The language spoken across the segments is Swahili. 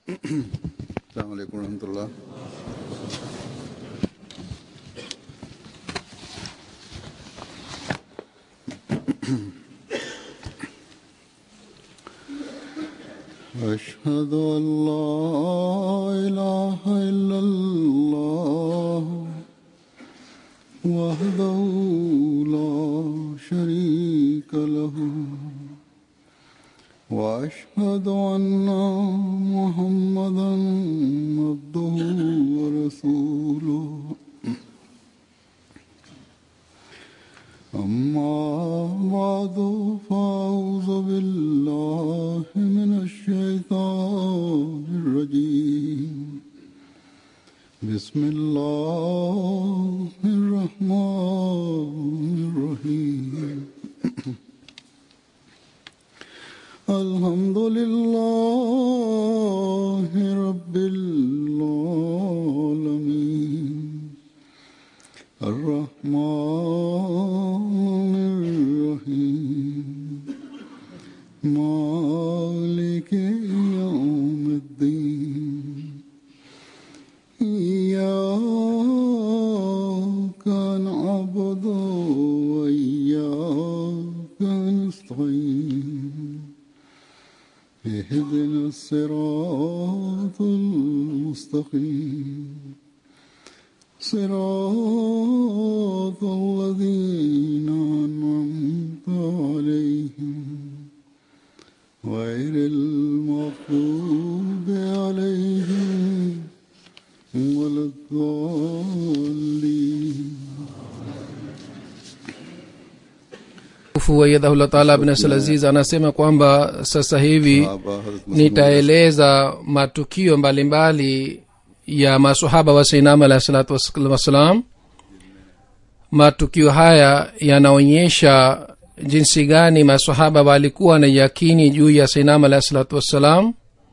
السلام عليكم ورحمة الله أشهد أن لا إله إلا الله وحده لا شريك له وأشهد أن محمدا عبده ورسوله أما بعد فأعوذ بالله من الشيطان الرجيم بسم الله الرحمن الرحيم الحمد لله رب العالمين الرحمن الرحيم مالك يوم الدين إياك نعبد وإياك نستعين اهدنا الصراط المستقيم صراط الذين أنعمت عليهم غير المغضوب عليهم ولا الضالين Mtukufu wayadhahullah taala bin Aziz anasema kwamba sasa hivi Sahaba, Hazrat Muslim nitaeleza matukio mbalimbali ya masahaba wa sainam alahi salatu was- wassalam matukio haya yanaonyesha jinsi gani masahaba walikuwa na yakini juu ya sainam alahi salatu wassalam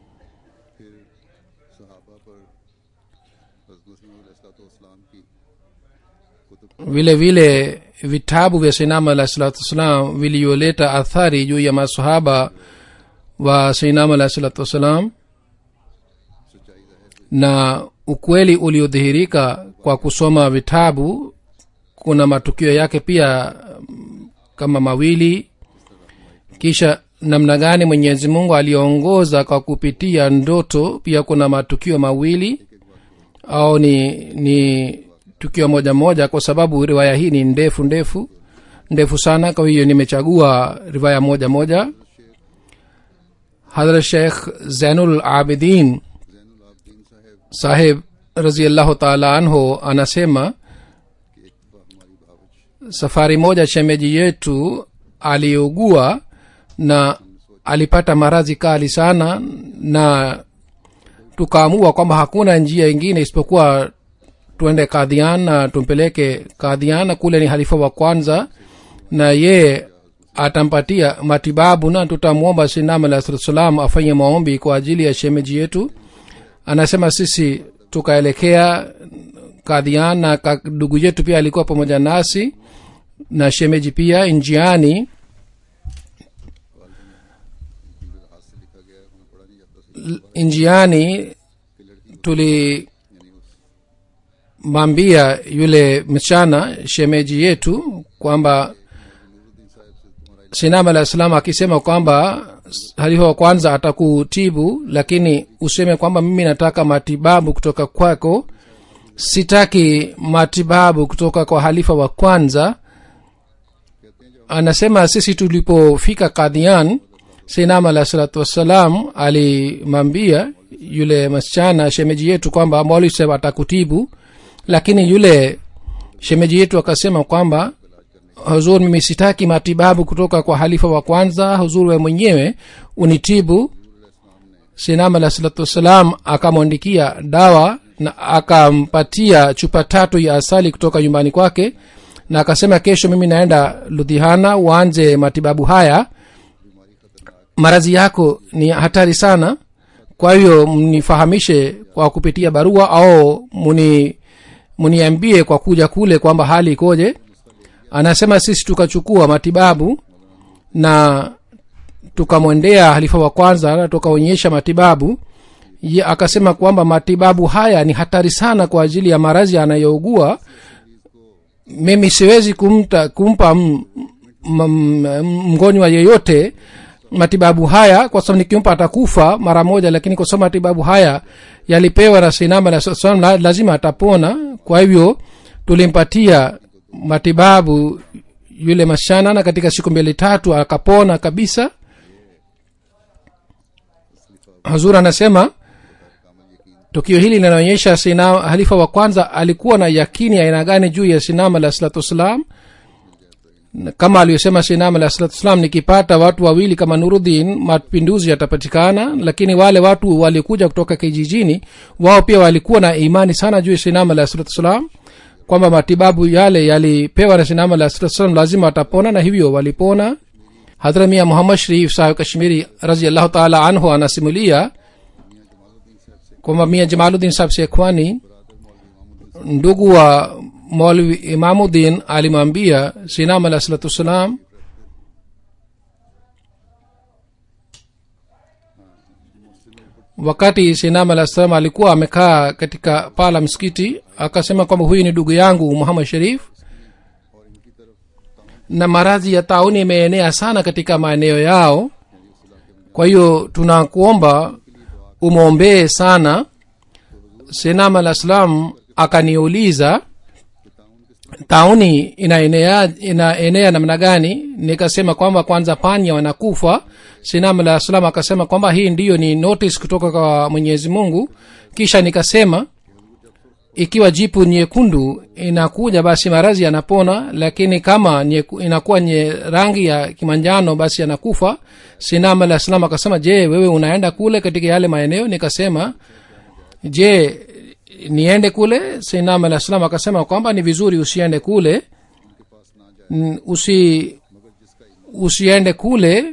सहाबा पर हज़रत मुस्लिम अलैहिस्सलाम की vile vile vitabu vya sainam alahi salatu wassalam vilivyoleta athari juu ya masahaba wa sainam alahi salatu wassalam na ukweli uliodhihirika kwa kusoma vitabu kuna matukio yake pia mm, kama mawili kisha namna gani mwenyezi mungu aliongoza kwa kupitia ndoto pia kuna matukio mawili au ni ni tukio moja moja kwa sababu riwaya hii ni ndefu ndefu ndefu sana kwa hiyo nimechagua riwaya moja moja hadrat sheikh zainul abidin saheb raziallahu taala anhu anasema safari moja shemeji yetu aliugua na alipata maradhi kali sana na tukaamua kwamba hakuna njia ingine isipokuwa tuende kadhian na tumpeleke kadhian kule ni halifa wa kwanza na ye atampatia matibabu na tutamwomba sinam alah salatu salam afanye maombi kwa ajili ya shemeji yetu anasema sisi tukaelekea kadhian na ka- ndugu yetu pia alikuwa pamoja nasi na shemeji pia njiani L- njiani tulimwambia yule mchana shemeji yetu kwamba sinam alah salam akisema kwamba halifa wa kwanza atakutibu lakini useme kwamba mimi nataka matibabu kutoka kwako sitaki matibabu kutoka kwa halifa wa kwanza anasema sisi tulipofika kadhian sinam alah salatu wassalam alimwambia yule msichana shemeji yetu kwamba mwali sema atakutibu lakini yule shemeji yetu akasema kwamba huzur mimi sitaki matibabu kutoka kwa halifa wa kwanza huzur we mwenyewe unitibu sinam alah salatu wassalam akamwandikia dawa na akampatia chupa tatu ya asali kutoka nyumbani kwake na akasema kesho mimi naenda ludhihana uanze matibabu haya maradhi yako ni hatari sana kwa hiyo mnifahamishe kwa kupitia barua au muni muniambie kwa kuja kule kwamba hali ikoje anasema sisi tukachukua matibabu na tukamwendea halifa wa kwanza na tukaonyesha matibabu ye akasema kwamba matibabu haya ni hatari sana kwa ajili ya maradhi anayougua mimi siwezi kumta, kumpa m- m- m- mgonjwa yeyote matibabu haya kwa sababu nikimpa atakufa mara moja lakini kwa sababu matibabu haya yalipewa na sinama la salam la- lazima atapona kwa hivyo tulimpatia matibabu yule masichana na katika siku mbili tatu akapona kabisa hazur anasema tukio hili linaonyesha sina halifa wa kwanza alikuwa na yakini ya aina gani juu ya sinam alah salatu wassalam Na kama aliyosema sinam alah salatu wassalam nikipata watu wawili kama nurudhin mapinduzi yatapatikana lakini wale watu walikuja kutoka kijijini wao pia walikuwa na imani sana juu ya sinam alah salatu wassalam kwamba matibabu yale yalipewa na sinam alah salatu wassalam lazima watapona na hivyo walipona hadhra mia muhammad sharif sahib kashmiri raziallahu taala anhu anasimulia kwamba mia jamaluddin sahab sekhwani ndugu wa maulvi imamuddin alimwambia sinam alah salatu wassalam wakati sinam alah salam alikuwa amekaa katika paa la msikiti akasema kwamba huyu ni ndugu yangu muhammad sharif na maradhi ya tauni imeenea sana katika maeneo yao kwa hiyo tunakuomba umwombee sana senam alah salam akaniuliza tauni inaenea inaenea namna gani nikasema kwamba kwanza panya wanakufa sinam alah salam akasema kwamba hii ndiyo ni notice kutoka kwa mwenyezi mungu kisha nikasema ikiwa jipu nyekundu inakuja basi marazi yanapona lakini kama nyeku, inakuwa nye rangi ya kimanjano basi yanakufa sinam alah salam akasema je wewe unaenda kule katika yale maeneo nikasema je niende kule sinam alah salam akasema kwamba ni vizuri usiende kule N- usi usiende kule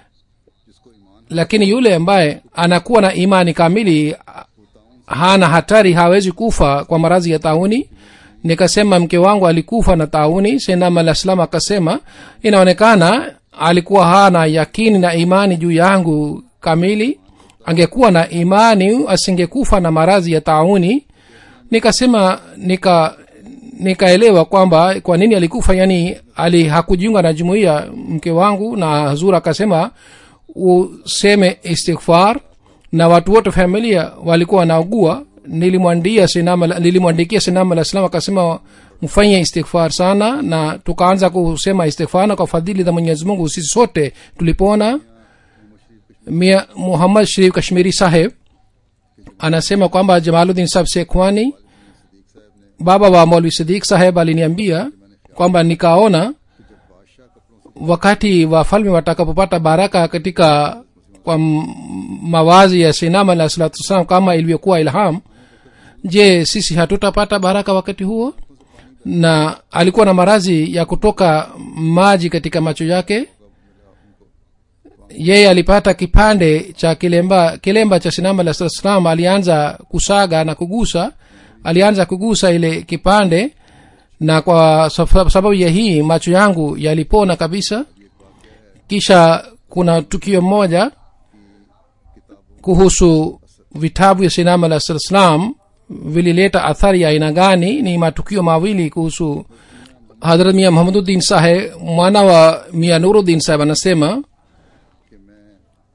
lakini yule ambaye anakuwa na imani kamili hana hatari hawezi kufa kwa maradhi ya tauni nikasema mke wangu alikufa na tauni senam alah salam akasema inaonekana alikuwa hana yakini na imani juu yangu kamili angekuwa na imani asingekufa na maradhi ya tauni nikasema nika nikaelewa kwamba kwa nini alikufa yani ali hakujiunga na jumuiya mke wangu na hazur akasema useme istighfar na watu wote familia walikuwa wanaugua nilimwandia sinama nilimwandikia sinama la salam akasema mfanye istighfar sana na tukaanza kusema istighfar na kwa fadhili za mwenyezi mungu sisi sote tulipona mia muhammad sharif kashmiri saheb anasema kwamba jamaluddin sahab sekhwani baba wa maulvi sidik saheb aliniambia kwamba nikaona wakati wafalme watakapopata baraka katika kwa m- mawazi ya sinam alah salatu wassalam kama ilivyokuwa ilham je sisi hatutapata baraka wakati huo na alikuwa na marazi ya kutoka maji katika macho yake yeye alipata kipande cha kilemba kilemba cha sinama la salam alianza kusaga na kugusa alianza kugusa ile kipande na kwa saf- sababu ya hii macho yangu yalipona kabisa kisha kuna tukio moja kuhusu vitabu ya sinama la salam vilileta athari ya aina gani ni matukio mawili kuhusu hadrat mia muhamaduddin sahe mwana wa mia nuruddin saheb anasema कि मैं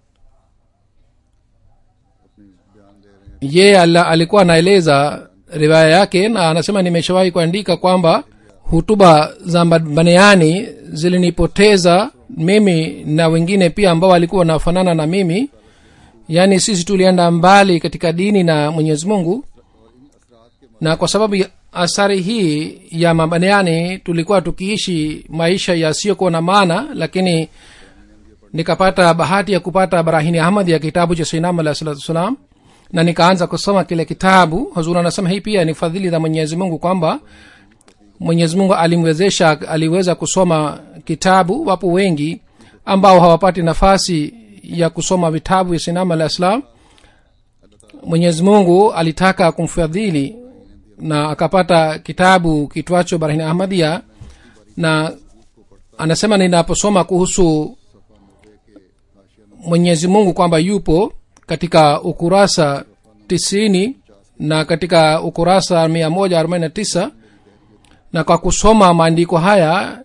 अपनी बयान दे रहे हैं ye ala, alikuwa anaeleza riwaya yake na anasema nimeshawahi kuandika kwamba hutuba za baneani zilinipoteza mimi na wengine pia ambao walikuwa wanafanana na mimi yaani sisi tulienda mbali katika dini na mwenyezi mungu na kwa sababu ya athari hii ya mabaneani tulikuwa tukiishi maisha yasiyokuwa na maana lakini nikapata bahati ya kupata barahini ahmad ya kitabu cha sainam alah salatu wassalam na nikaanza kusoma kile kitabu hazur anasema hii pia ni fadhili za mwenyezi mungu kwamba mwenyezi mungu alimwezesha aliweza kusoma kitabu wapo wengi ambao hawapati nafasi ya kusoma vitabu vya sinama alah salam mwenyezi mungu alitaka kumfadhili na akapata kitabu kitwacho barahini ahmadia na anasema ninaposoma kuhusu mwenyezi mungu kwamba yupo katika ukurasa tisini na katika ukurasa mia moja arobaini na tisa na kwa kusoma maandiko haya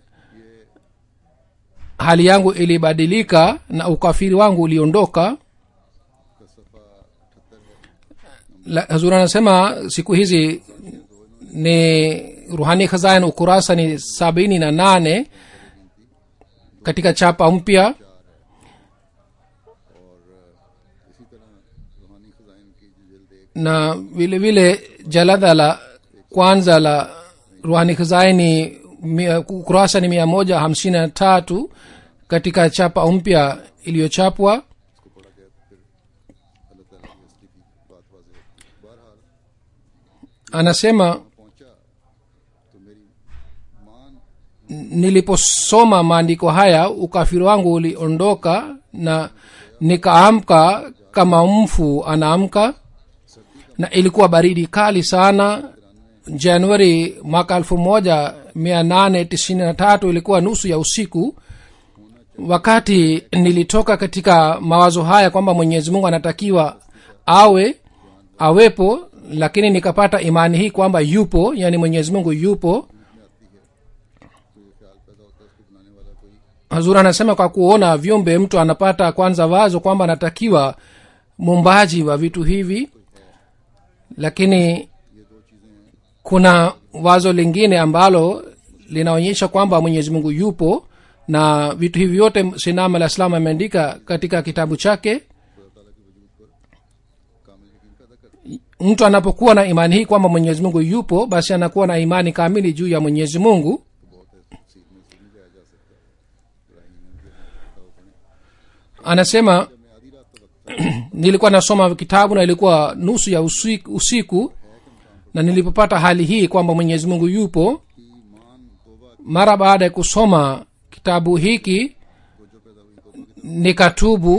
hali yangu ilibadilika na ukafiri wangu uliondoka La- hazur anasema siku hizi ni ruhani khazain ukurasa ni sabini na nane katika chapa mpya इसी तरह रूहानी खजाइन की जो जल्द एक na vile vile jalada la kwanza la ruhani khazaini mia- ukurasa ni mia moja hamsini na tatu katika chapa mpya iliyochapwa उसको पढ़ा गया तो फिर अल्लाह ताला की असली की बात वाजह होती है बहरहाल anasema पहुंचा तो मेरी मान niliposoma maandiko haya ukafiri wangu uliondoka na nikaamka kama mfu anaamka na ilikuwa baridi kali sana januari mwaka elfu moja mia nane tisini na tatu ilikuwa nusu ya usiku wakati nilitoka katika mawazo haya kwamba mwenyezi mungu anatakiwa awe awepo lakini nikapata imani hii kwamba yupo yani mwenyezi mungu yupo कोई ख्याल पैदा होता है उसको बनाने वाला कोई hazur anasema kwa kuona viumbe mtu anapata kwanza wazo kwamba anatakiwa muumbaji wa vitu hivi lakini kuna wazo lingine ambalo linaonyesha kwamba mwenyezi mungu yupo na vitu hivi vyote sinam alah salam ameandika katika kitabu chake कामिल यकीन पैदा करता mtu anapokuwa na imani hii kwamba mwenyezi mungu yupo basi anakuwa na imani kamili juu ya mwenyezi mungu है बहुत है तफसील में से नहीं जाया जा सकता इब्राहिम ने भी हमें बताओ पड़े anasema जब मैं आधी रात तक nilikuwa nasoma kitabu na ilikuwa nusu ya usiku, usiku na nilipopata hali hii kwamba mwenyezi mungu yupo की मान तोबा mara baada ya kusoma kitabu hiki को जो पैदा हुई तोबा की nikatubu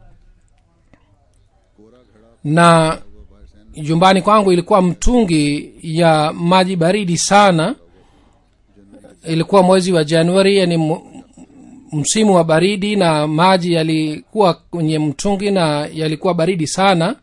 कोरा घड़ा na हुआ बाहर सैन jumbani kwangu ilikuwa mtungi ya maji baridi sana ilikuwa mwezi wa januari yani mu- msimu wa baridi na maji yalikuwa kwenye mtungi na yalikuwa baridi sana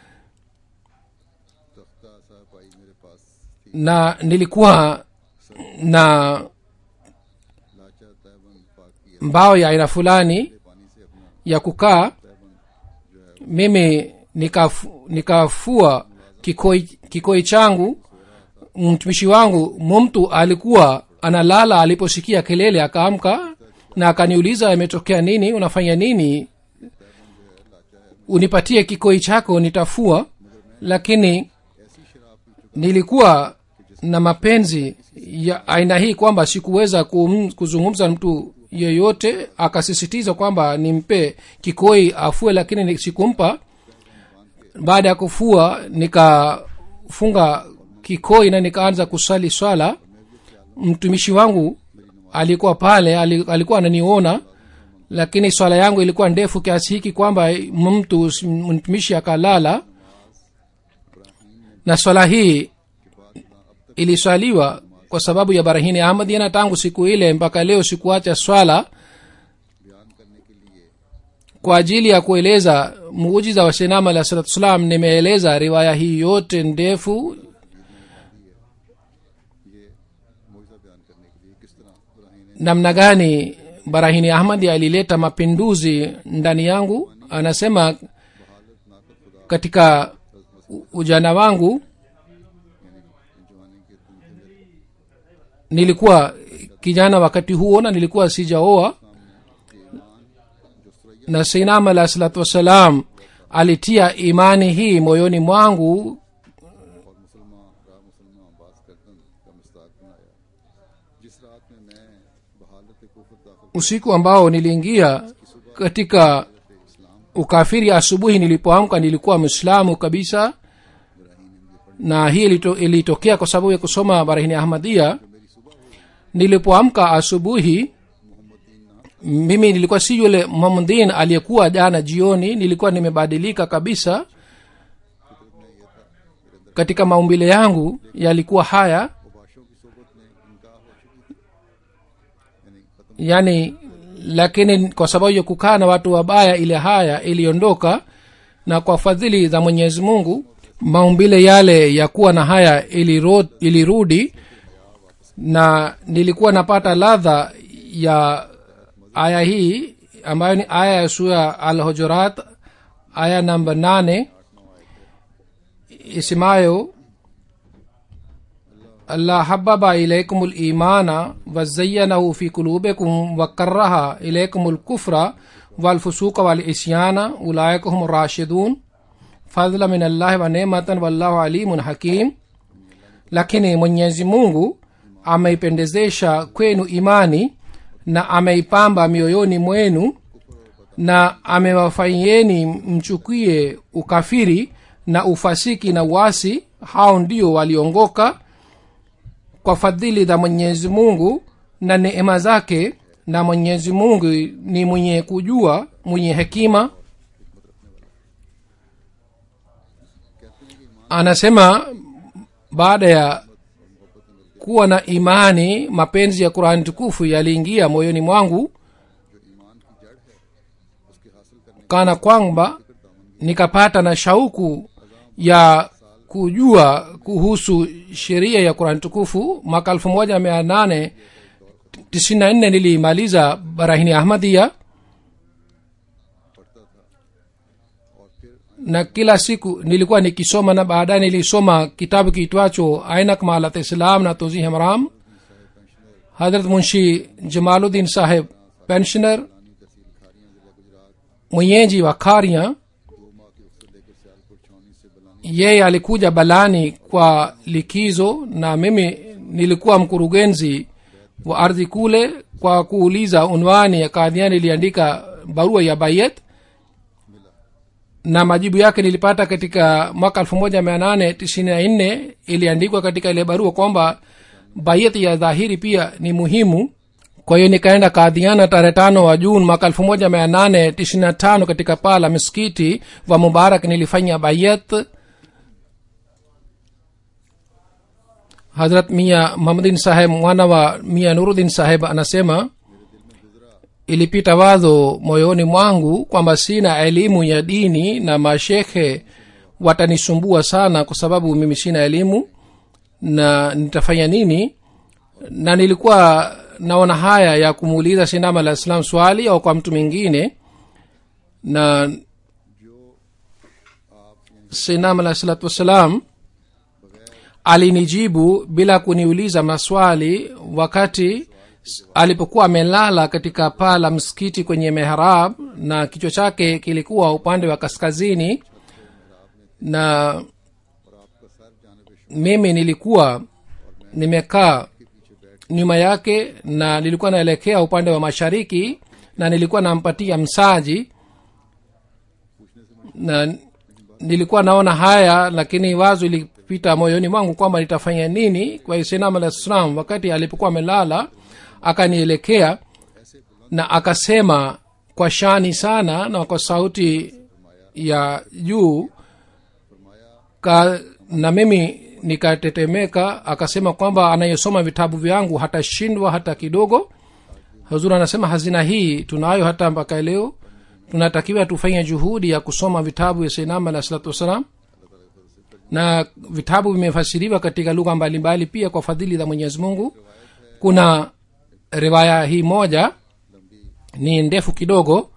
तख्ता साहब आई मेरे पास थी na nilikuwa na लाचा तैबन पाक किया mbao ya aina fulani पानी से अपना ya kukaa तैबन जो है mimi nikafu, nikafua kikoi, kikoi changu mtumishi wangu mumtu alikuwa analala aliposikia kelele akaamka na akaniuliza imetokea nini unafanya nini unipatie kikoi chako nitafua lakini ऐसी शराब पी चुका nilikuwa na mapenzi ya aina hii kwamba sikuweza kum, kuzungumza na mtu yeyote akasisitiza kwamba nimpe kikoi afue lakini ni- sikumpa baada ya kufua nikafunga kikoi na nikaanza kusali swala mtumishi wangu alikuwa pale ali- alikuwa ananiona lakini swala yangu ilikuwa ndefu kiasi hiki kwamba mtu mtumishi akalala na swala hii iliswaliwa kwa sababu ya barahini ahmadia na tangu siku ile mpaka leo sikuacha swala बयान करने के लिए kwa ajili ya kueleza muujiza wa shenam alah salatu salam nimeeleza riwaya hii yote ndefu ये मुआवजा बयान करने के लिए किस तरह इब्राहिम ने namna gani barahini ahmadi alileta mapinduzi ndani yangu anasema बहालत नाकत खुदा katika u- ujana wangu यानी जवानी के दिन थे मेरे nilikuwa kijana wakati huo na nilikuwa sijaoa na sinam alah salatu wassalam alitia imani hii moyoni mwangu और मुसलमान राह मुसलमान बास करतन का मुस्ताक बनाया जिस रात में मैं बहालत कुफर दाखिल usiku ambao niliingia katika ukafiri asubuhi nilipoamka nilikuwa mwislamu kabisa na hii ilito- ilitokea kwa sababu ya kusoma barahini ahmadia nilipoamka asubuhi mimi nilikuwa si yule muhammadin aliyekuwa jana jioni nilikuwa nimebadilika kabisa katika maumbile yangu yalikuwa haya मुबाशों की सोबत में इनका हो चुकी थी यानी खत्म yani lakini kwa sababu ya kukaa na watu wabaya ile haya iliondoka na kwa fadhili za mwenyezi mungu maumbile yale ya kuwa na haya iliro, ilirudi na nilikuwa napata ladha ya aya hii ambayo ni aya ya sura al hujurat aya namba nane isemayo allah hababa ilaikum limana wazayanahu fi kulubikum wakaraha ilaikum lkufra walfusuqa walisyana ulaika hum rashidun fadla min allahi wa nematan wallahu alimun hakim lakini mwenyezi mungu ameipendezesha kwenu imani na ameipamba mioyoni mwenu na amewafanyieni mchukie ukafiri na ufasiki na uasi hao ndio waliongoka kwa fadhili za mwenyezi mungu na neema zake na mwenyezi mungu ni mwenye kujua mwenye hekima anasema baada ya kuwa na imani mapenzi ya qurani tukufu yaliingia moyoni mwangu kana kwamba nikapata na shauku ya kujua kuhusu sheria ya qurani tukufu mwaka elfu moja mia nane tisini na nne nilimaliza barahini ahmadia na kila siku nilikuwa nikisoma na baadaye nilisoma kitabu kiitwacho ainak malat islam na tozi hamram hadrat munshi jamaluddin saheb pensioner mwenyeji wa karia yeye alikuja balani kwa likizo na mimi nilikuwa mkurugenzi wa ardhi kule kwa kuuliza unwani ya kadhiani iliandika barua ya bayet na majibu yake nilipata katika mwaka elfu moja mia nane tisini na nne iliandikwa katika ile barua kwamba bayet ya dhahiri pia ni muhimu kwa hiyo nikaenda kadhiana tarehe tano wa juni mwaka elfu moja mia nane tisini na tano katika paa la miskiti wa mubarak nilifanya bayet hazrat mia muhamadin saheb mwana wa mia nurudin saheb anasema ilipita wazo moyoni mwangu kwamba sina elimu ya dini na mashekhe watanisumbua sana kwa sababu mimi sina elimu na nitafanya nini na nilikuwa naona haya ya kumuuliza sinam alah salam swali au kwa mtu mwingine na sinam alah salatu wassalam alinijibu bila kuniuliza maswali wakati alipokuwa amelala katika paa la msikiti kwenye mehrab na kichwa chake kilikuwa upande wa kaskazini na mimi nilikuwa nimekaa nyuma yake na nilikuwa naelekea upande wa mashariki na nilikuwa nampatia msaji na nilikuwa naona haya lakini wazo ilipita moyoni mwangu kwamba nitafanya nini kwa islam alah salam wakati alipokuwa amelala akanielekea na akasema kwa shani sana na kwa sauti ya juu ka, na mimi nikatetemeka akasema kwamba anayesoma vitabu vyangu hatashindwa hata kidogo huzuri anasema hazina hii tunayo hata mpaka leo tunatakiwa tufanye juhudi ya kusoma vitabu vya sainam alah salatu wassalam na vitabu vimefasiriwa katika lugha mbalimbali pia kwa fadhili za mwenyezi mungu kuna riwaya hii moja ni ndefu kidogo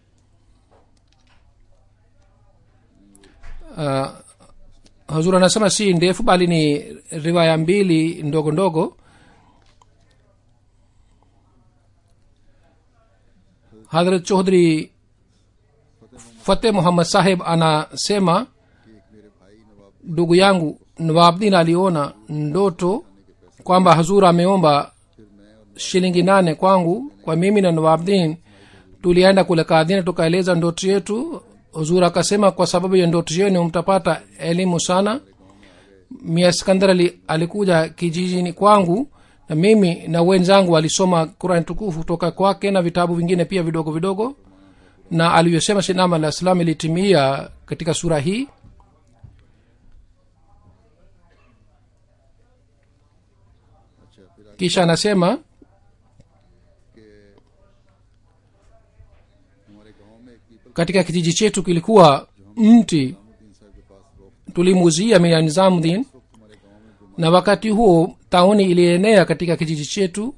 uh, hazur anasema si ndefu bali ni riwaya mbili ndogo ndogo hadrat chohdri fateh muhammad saheb anasema ndugu yangu nawabdin aliona ndoto kwamba hazur ameomba shilingi nane kwangu kwa mimi na nawabdin tulienda kule kadhina tukaeleza ndoto yetu huzur akasema kwa sababu ya ndoto yenu mtapata elimu sana mia skandar ali, alikuja kijijini kwangu na mimi na wenzangu walisoma qurani tukufu kutoka kwake na vitabu vingine pia vidogo vidogo na alivyosema sinam alah salam ilitimia katika sura hii kisha anasema हमारे गांव में एक पीपल katika kijiji chetu kilikuwa mti तीन साहब के पास रोक tulimuuzia mia nizamuddin na wakati huo tauni ilienea katika kijiji chetu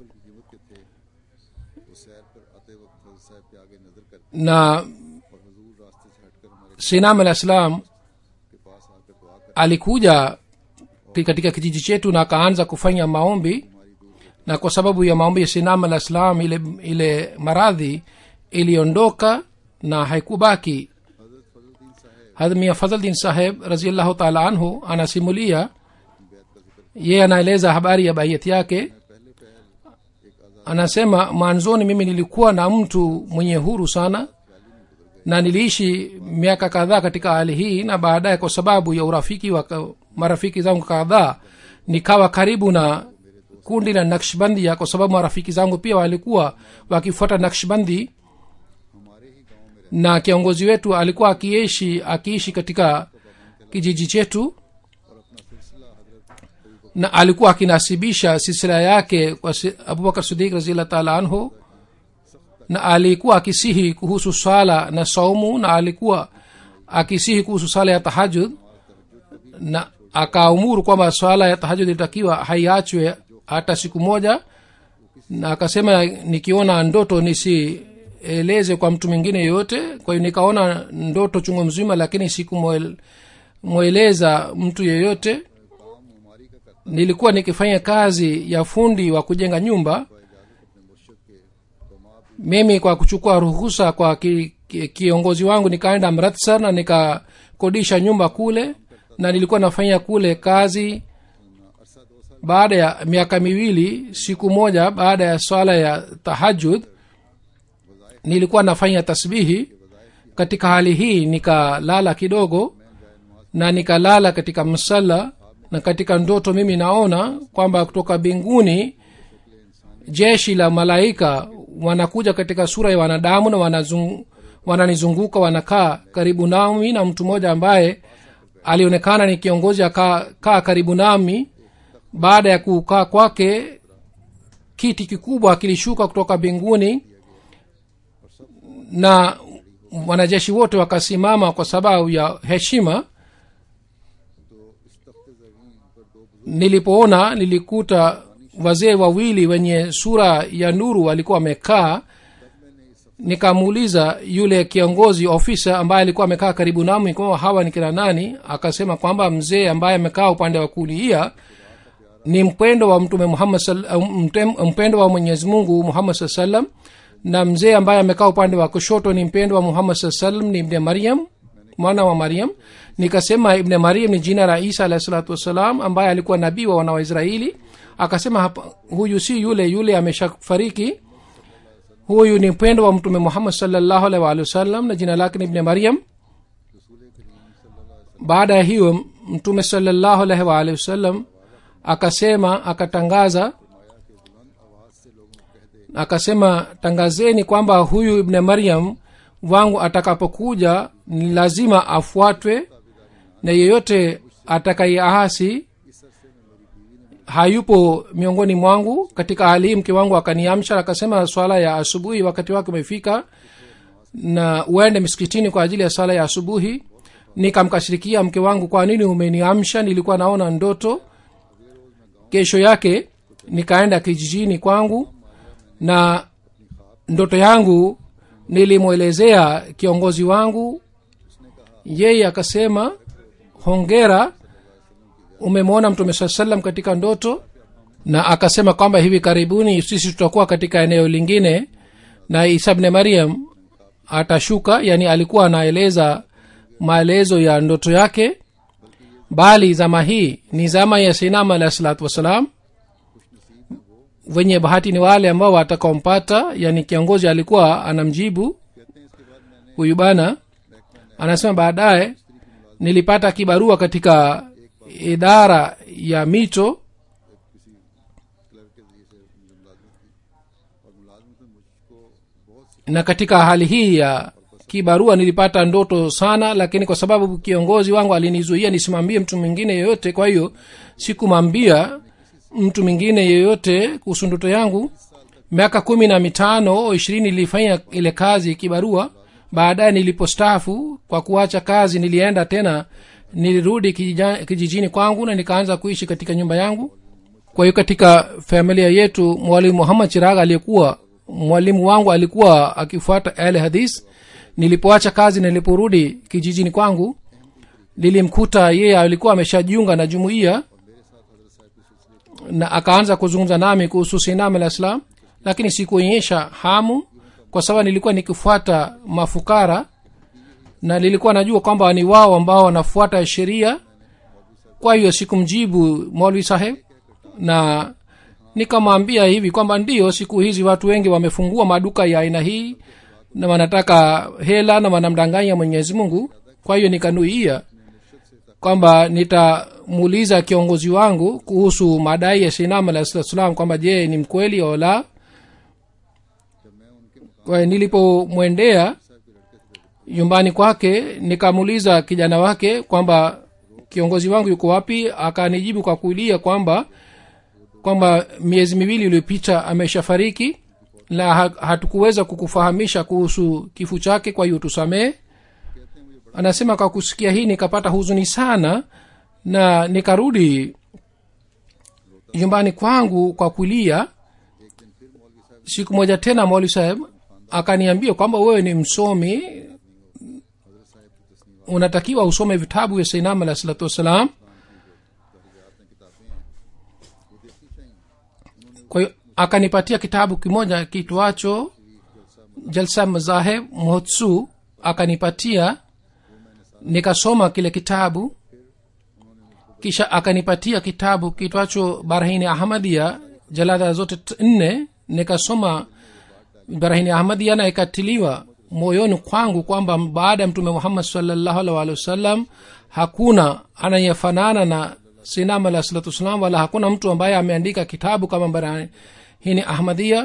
वो सैर पर आते वक्त हजरत साहब के आगे नजर करते na और हजूर रास्ते से हटकर हमारे sinam alah salam के पास आकर दुआ कर alikuja ki- katika kijiji chetu na akaanza kufanya maombi na kwa sababu ya maombi ya sinam alah salam ile, ile maradhi iliondoka na haikubaki हजरत फजलुद्दीन साहब hadmia fadhldin saheb raziallahu taala anhu anasimulia बैत का जिक्र yeye anaeleza habari ya baiyati yake पहले पहल एक आजाद anasema mwanzoni mimi nilikuwa na mtu mwenye huru sana na niliishi miaka kadhaa katika hali hii na baadaye kwa sababu ya urafiki wa ka- marafiki zangu kadhaa nikawa karibu na kundi la nakshbandia kwa sababu marafiki zangu pia walikuwa wakifuata nakshbandi हमारे ही गांव में na kiongozi wetu alikuwa akiishi akiishi katika kijiji chetu और अपना सिलसिला हजरत na alikuwa akinasibisha silsila yake kwa si- abubakar sidik raziallah taala anhu na alikuwa akisihi kuhusu swala na saumu na alikuwa akisihi kuhusu swala ya tahajud na akaumuru kwamba swala ya tahajud ilitakiwa haiachwe hata siku moja na akasema nikiona ndoto nisieleze kwa mtu mwingine yoyote kwa hiyo nikaona ndoto chungu mzima lakini sikumweleza mtu yeyote काम हमारी का करता nilikuwa nikifanya kazi ya fundi wa kujenga nyumba इजाजत अपने मुर्शद के बमा भी mimi kwa kuchukua ruhusa kwa ki, ki, kiongozi wangu nikaenda amritsar na nikakodisha nyumba kule na nilikuwa nafanya kule kazi अरसा दो साल baada ya miaka miwili siku moja baada ya swala ya tahajud nilikuwa nafanya tasbihi katika hali hii nikalala kidogo na nikalala katika msala na katika ndoto mimi naona kwamba kutoka mbinguni jeshi la malaika wanakuja katika sura ya wanadamu na wanazung, wananizunguka wanakaa karibu nami na mtu mmoja ambaye alionekana ni kiongozi akaa kaa karibu nami baada ya kukaa kwake kiti kikubwa kilishuka kutoka mbinguni na wanajeshi wote wakasimama kwa sababu ya heshima तो इस तख्ते जमीन पर दो बुजुर्ग nilipoona nilikuta wazee wawili wenye sura ya nuru walikuwa wamekaa nikamuuliza yule kiongozi ofisa ambaye alikuwa amekaa karibu nami kwamba hawa ni kina nani akasema kwamba mzee ambaye amekaa upande wa kulia ni mpendo wa mtume muhammad sal- au mtem- mpendo wa mwenyezi mungu muhammad saa salam na mzee ambaye amekaa upande wa kushoto ni mpendo wa muhammad saa salam ni ibne maryam mwana wa maryam nikasema ibne maryam ni jina la isa alahi salatu wassalam ambaye alikuwa nabii wa wana wa israeli akasema hapa, huyu si yule yule ameshafariki huyu ni mpendo wa mtume muhammad salllahu alaihi waalihi wasallam na jina lake ni ibne maryam baada ya hiyo mtume salllahu alaihi waalihi wasallam akasema akatangaza akasema tangazeni kwamba huyu ibne maryam wangu atakapokuja ni lazima afuatwe na yeyote atakayeahasi hayupo miongoni mwangu katika hali hii mke wangu akaniamsha akasema swala ya asubuhi wakati wake umefika na uende msikitini kwa ajili ya swala ya asubuhi nikamkashirikia mke wangu kwa nini umeniamsha nilikuwa naona ndoto kesho yake nikaenda kijijini kwangu na ndoto yangu nilimwelezea kiongozi wangu yeye akasema hongera umemwona mtume saa salam katika ndoto na akasema kwamba hivi karibuni sisi tutakuwa katika eneo lingine na isa bne mariam atashuka yani alikuwa anaeleza maelezo ya ndoto yake bali zama hii ni zama ya sinama alahi salatu wassalam wenye bahati ni wale ambao watakaompata yani kiongozi alikuwa anamjibu huyu bana anasema baadaye nilipata kibarua katika idara ya mito clerk के जरिए से मुझे मुलाजमत की और मुलाजमत में मुझको बहुत सी na katika hali hii ya kibarua nilipata ndoto sana lakini kwa sababu kiongozi wangu alinizuia nisimwambie mtu mwingine yeyote kwa hiyo sikumwambia mtu mwingine yeyote kuhusu ndoto yangu miaka kumi na mitano au ishirini nilifanya ile kazi kibarua baadaye nilipostaafu kwa kuacha kazi nilienda tena nilirudi kijija- kijijini kwangu na nikaanza kuishi katika nyumba yangu kwa hiyo katika familia yetu mwalimu muhammad chiraga aliyekuwa mwalimu wangu alikuwa akifuata ale hadis nilipoacha kazi na niliporudi kijijini kwangu nilimkuta yeye alikuwa ameshajiunga na jumuiya na akaanza kuzungumza nami kuhusu sinam alah islam lakini sikuonyesha hamu kwa sababu nilikuwa nikifuata mafukara na nilikuwa najua kwamba ni wao ambao wanafuata sheria kwa hiyo sikumjibu molvi saheb na nikamwambia hivi kwamba ndio siku hizi watu wengi wamefungua maduka ya aina hii na wanataka hela na wanamdanganya mwenyezi mungu kwa hiyo nikanuia kwamba nitamuuliza kiongozi wangu kuhusu madai ya sinam alah salam kwamba je ni mkweli au la kwa hiyo nilipomwendea nyumbani kwake nikamuuliza kijana wake kwamba kiongozi wangu yuko wapi akanijibu kwa kulia kwamba kwamba miezi miwili iliyopita ameshafariki na ha- hatukuweza kukufahamisha kuhusu kifo chake kwa hiyo tusamehe anasema kwa kusikia hii nikapata huzuni sana na nikarudi nyumbani kwangu kwa kulia siku moja tena mwali saheb akaniambia kwamba wewe ni msomi unatakiwa usome vitabu vya sainam alah salatu wassalam kwa hiyo akanipatia kitabu kimoja kitwacho jalsa mazaheb mhotsu akanipatia nikasoma kile kitabu kisha akanipatia kitabu kitwacho barahini ahmadia jalada zote t- nne nikasoma barahini ahmadia na ikatiliwa moyoni kwangu kwamba baada ya mtume muhammad salllahu alih walih wasallam hakuna anayefanana na sinam alah salatu wassalam wala hakuna mtu ambaye ameandika kitabu kama barahini ahmadia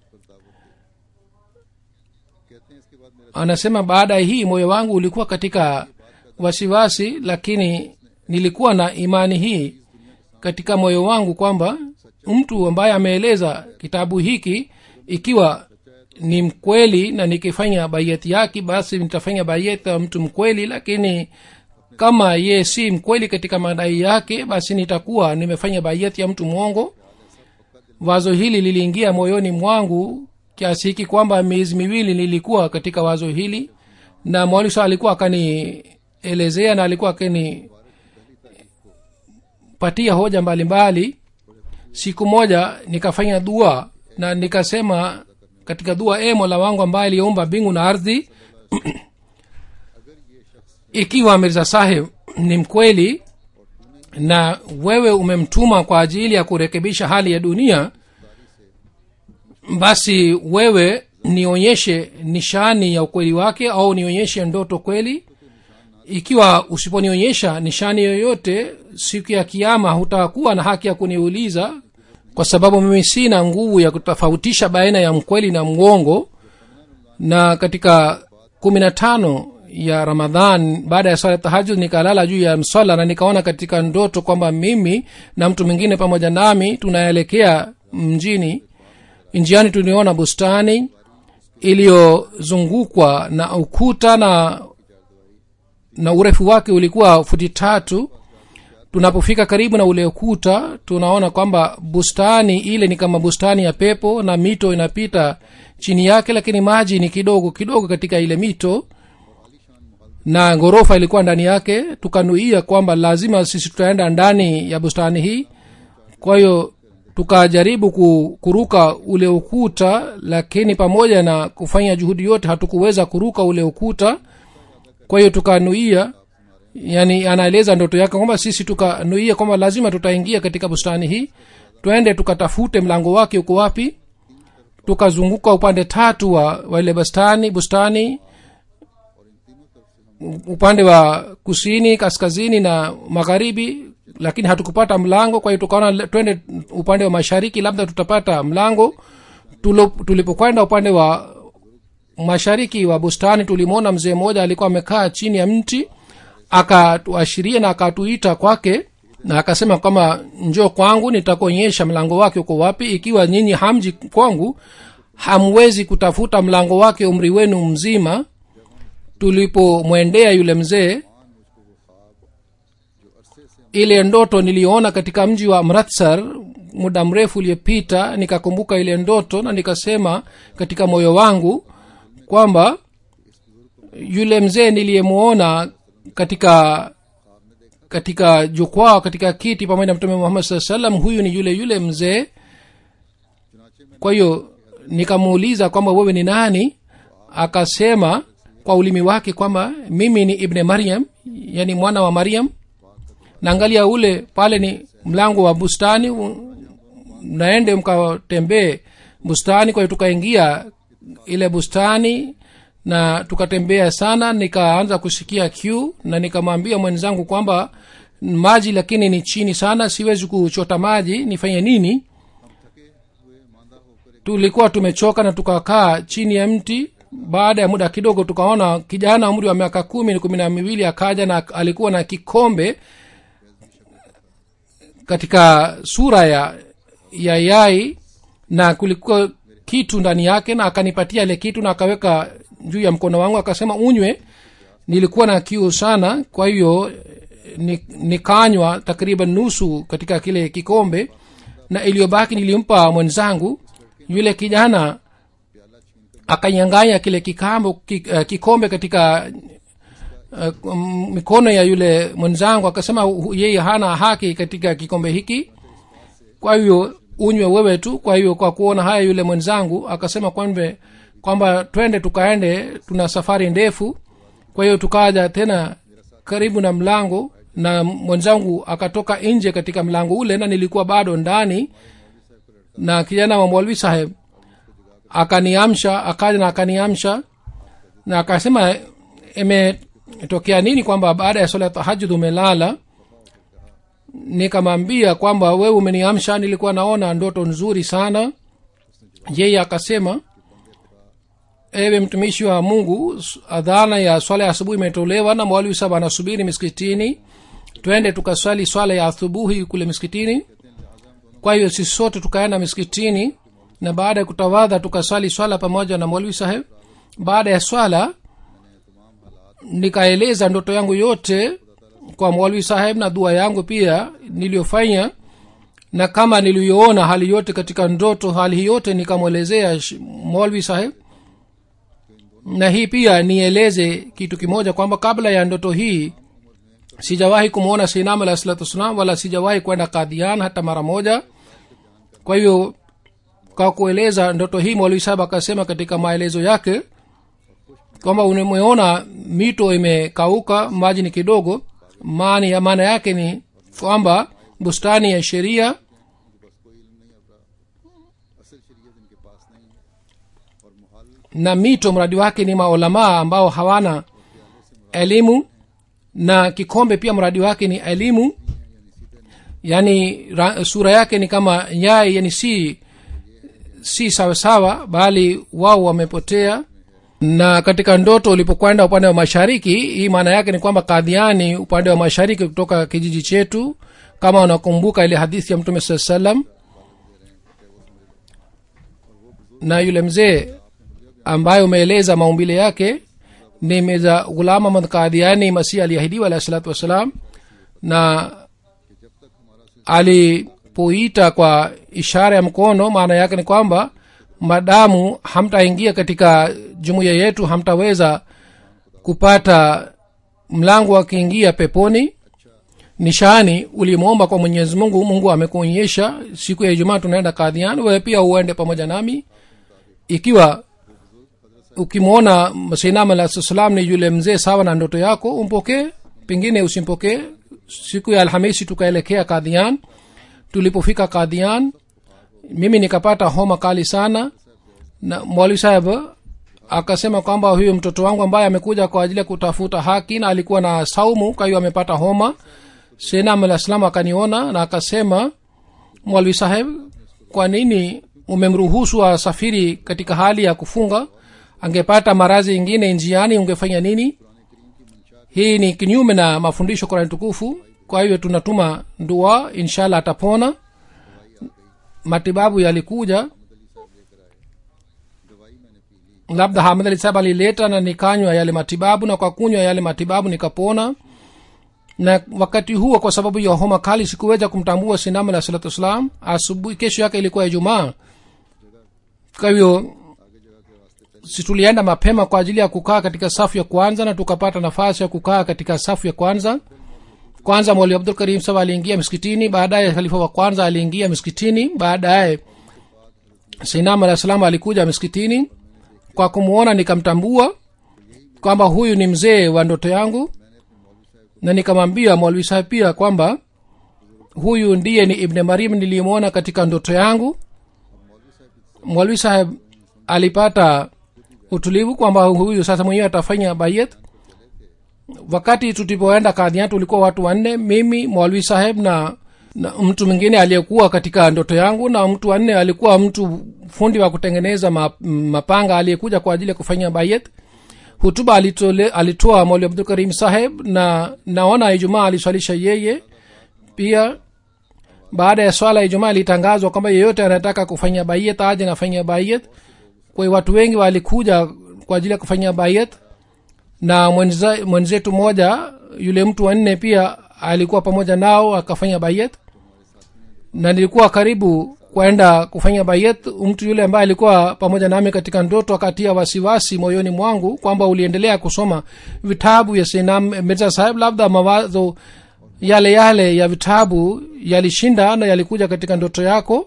anasema baada ya hii moyo wangu ulikuwa katika wasiwasi lakini nilikuwa na imani hii katika moyo wangu kwamba mtu ambaye ameeleza kitabu hiki ikiwa ni mkweli na nikifanya baiati yake basi nitafanya baiati ya mtu mkweli lakini kama ye si mkweli katika madai yake basi nitakuwa nimefanya baiati ya mtu mwongo wazo hili liliingia moyoni mwangu kiasi hiki kwamba miezi miwili nilikuwa katika wazo hili na mwalisa alikuwa akanielezea na alikuwa akinipatia hoja mbalimbali mbali. siku moja nikafanya dua na nikasema katika dua e mola wangu ambaye aliyeumba mbingu na ardhi ikiwa mirza saheb ni mkweli na wewe umemtuma kwa ajili ya kurekebisha hali ya dunia basi wewe nionyeshe nishani ya ukweli wake au nionyeshe ndoto kweli ikiwa usiponionyesha nishani yoyote siku ya kiama hutakuwa na haki ya kuniuliza kwa sababu mimi sina nguvu ya kutofautisha baina ya mkweli na mwongo na katika kumi na tano ya ramadhan baada ya sala tahajud nikalala juu ya msala na nikaona katika ndoto kwamba mimi na mtu mwingine pamoja nami tunaelekea mjini njiani tuliona bustani iliyozungukwa na ukuta na na urefu wake ulikuwa futi tatu tunapofika karibu na ule ukuta tunaona kwamba bustani ile ni kama bustani ya pepo na mito inapita chini yake lakini maji ni kidogo kidogo katika ile mito na ghorofa ilikuwa ndani yake tukanuia kwamba lazima sisi tutaenda ndani ya bustani hii kwa hiyo tukajaribu kuruka ule ukuta lakini pamoja na kufanya juhudi yote hatukuweza kuruka ule ukuta kwa hiyo tukanuia yani anaeleza ndoto yake kwamba sisi tukanuia kwamba lazima tutaingia katika bustani hii twende tukatafute mlango wake uko wapi tukazunguka upande tatu wa, wa ile bustani bustani upande wa kusini kaskazini na magharibi lakini hatukupata mlango kwa hiyo tukaona twende upande wa mashariki labda tutapata mlango tulipokwenda upande wa mashariki wa bustani tulimwona mzee mmoja alikuwa amekaa chini ya mti akatuashiria na akatuita kwake na akasema kwamba njoo kwangu nitakuonyesha mlango wake uko wapi ikiwa nyinyi hamji kwangu hamwezi kutafuta mlango wake umri wenu mzima tulipomwendea yule mzee ile ndoto niliona katika mji wa mratsar muda mrefu uliyopita nikakumbuka ile ndoto na nikasema katika moyo wangu kwamba yule mzee niliyemwona katika katika jukwaa katika kiti pamoja na mtume muhammad saa salam huyu ni yule yule mzee kwa hiyo nikamuuliza kwamba wewe ni nani akasema kwa ulimi wake kwamba mimi ni ibne maryam yani mwana wa maryam naangalia ule pale ni mlango wa bustani u- mnaende mkatembee bustani kwa hiyo tukaingia ile bustani na tukatembea sana nikaanza kusikia kiu na nikamwambia mwenzangu kwamba maji lakini ni chini sana siwezi kuchota maji nifanye nini tulikuwa tumechoka na tukakaa chini ya mti baada ya muda kidogo tukaona kijana umri wa miaka kumi kumi na miwili akaja na alikuwa na kikombe katika sura ya ya yai na kulikuwa kitu ndani yake na akanipatia ile kitu na akaweka juu ya mkono wangu akasema unywe nilikuwa na kiu sana kwa hiyo ni- nikanywa takriban nusu katika kile kikombe na iliyobaki nilimpa mwenzangu yule kijana akanyanganya kile kikambo, ki, uh, kikombe katika uh, m- mikono ya yule mwenzangu akasema hu- yeye hana haki katika kikombe hiki kwa hiyo unywe wewe tu kwa hiyo kwa kuona haya yule mwenzangu akasema kwambe kwamba twende tukaende tuna safari ndefu kwa hiyo tukaja tena karibu na mlango na mwenzangu akatoka nje katika mlango ule na nilikuwa bado ndani na kijana wa mwalwi saheb akaniamsha akaja na akaniamsha na akasema imetokea nini kwamba baada ya swala ya tahajud umelala nikamwambia kwamba wewe umeniamsha nilikuwa naona ndoto nzuri sana yeye akasema ewe mtumishi wa mungu s- adhana ya swala ya asubuhi imetolewa na mwalimu saba anasubiri miskitini twende tukaswali swala ya asubuhi kule miskitini kwa hiyo sisi sote tukaenda miskitini na baada ya kutawadha tukaswali swala pamoja na mwalimu saheb baada ya swala nikaeleza ndoto yangu yote kwa mwalwi saheb na dua yangu pia niliyofanya na kama niliyoona hali yote katika ndoto hali hii yote nikamwelezea sh- mwalwi saheb na hii pia nieleze kitu kimoja kwamba kabla ya ndoto hii sijawahi kumwona sinam alah salatu wassalam wala sijawahi kwenda kadhian hata mara moja kwa hiyo kwa kueleza ndoto hii mwalwi saheb akasema katika maelezo yake kwamba umeona mito imekauka maji ni kidogo maani ya maana yake ni kwamba bustani ya sheria na mito mradi wake ni maulamaa ambao hawana elimu na kikombe pia mradi wake ni elimu yaani ra, sura yake ni kama yai yani si si sawasawa bali wao wamepotea na katika ndoto ulipokwenda upande wa mashariki hii maana yake ni kwamba kadhiani upande wa mashariki kutoka kijiji chetu kama unakumbuka ile hadithi ya mtume saa salam na yule mzee ambaye umeeleza maumbile yake ni meza ghulam ahmad kadhiani masihi aliahidiwa alahi salatu wassalam na alipoita kwa ishara ya mkono maana yake ni kwamba madamu hamtaingia katika jumuiya yetu hamtaweza kupata mlango wa kuingia peponi nishani ulimwomba kwa mwenyezi mungu mungu amekuonyesha siku ya ijumaa tunaenda kadhian wewe pia uende pamoja nami ikiwa ukimwona sinam alah salam ni yule mzee sawa na ndoto yako umpokee pengine usimpokee siku ya alhamisi tukaelekea kadhian tulipofika kadhian mimi nikapata homa kali sana na mwali saheb akasema kwamba huyu mtoto wangu ambaye amekuja kwa ajili ya kutafuta haki na alikuwa na saumu kwa hiyo amepata homa senam alah salam akaniona na akasema mwalwi saheb kwa nini umemruhusu asafiri katika hali ya kufunga angepata marazi ingine njiani ungefanya nini hii ni kinyume na mafundisho kurani tukufu kwa hiyo tunatuma dua inshallah atapona matibabu yalikuja labda hamad ali sahab alileta na nikanywa yale matibabu na kwa kunywa yale matibabu nikapona na wakati huo kwa sababu ya homa kali sikuweza kumtambua sinam alah salatu wassalam asubuhi kesho yake ilikuwa ijumaa kwa hivyo si tulienda mapema kwa ajili ya kukaa katika safu ya kwanza na tukapata nafasi ya kukaa katika safu ya kwanza kwanza mwali abdul karim saba aliingia msikitini baadaye khalifa wa kwanza aliingia msikitini baadaye sinam alah salam alikuja msikitini kwa kumwona nikamtambua kwamba huyu ni mzee wa ndoto yangu na nikamwambia mwalwi saheb pia kwamba huyu ndiye ni ibne marim niliyemwona katika ndoto yangu mwalwi saheb alipata utulivu kwamba huyu sasa mwenyewe atafanya bayet wakati tulipoenda kadhian tulikuwa watu wanne mimi mwalwi saheb na, na mtu mwingine aliyekuwa katika ndoto yangu na mtu wanne alikuwa mtu fundi wa kutengeneza ma- mapanga aliyekuja kwa ajili ya kufanya bayet hutuba alitole, alitoa mwali abdul karim saheb na naona ijumaa aliswalisha yeye pia baada ya swala ya ijumaa ilitangazwa kwamba yeyote anataka kufanya bayet aje nafanya bayet kwa hiyo watu wengi walikuja kwa ajili ya kufanya bayet na mwenza- mwenzetu mmoja yule mtu wanne pia alikuwa pamoja nao akafanya bayet na nilikuwa karibu kwenda kufanya bayet mtu yule ambaye alikuwa pamoja nami katika ndoto akatia wasiwasi moyoni mwangu kwamba uliendelea kusoma vitabu ya sinam mirza saheb labda mawazo yale yale ya vitabu yalishinda na yalikuja katika ndoto yako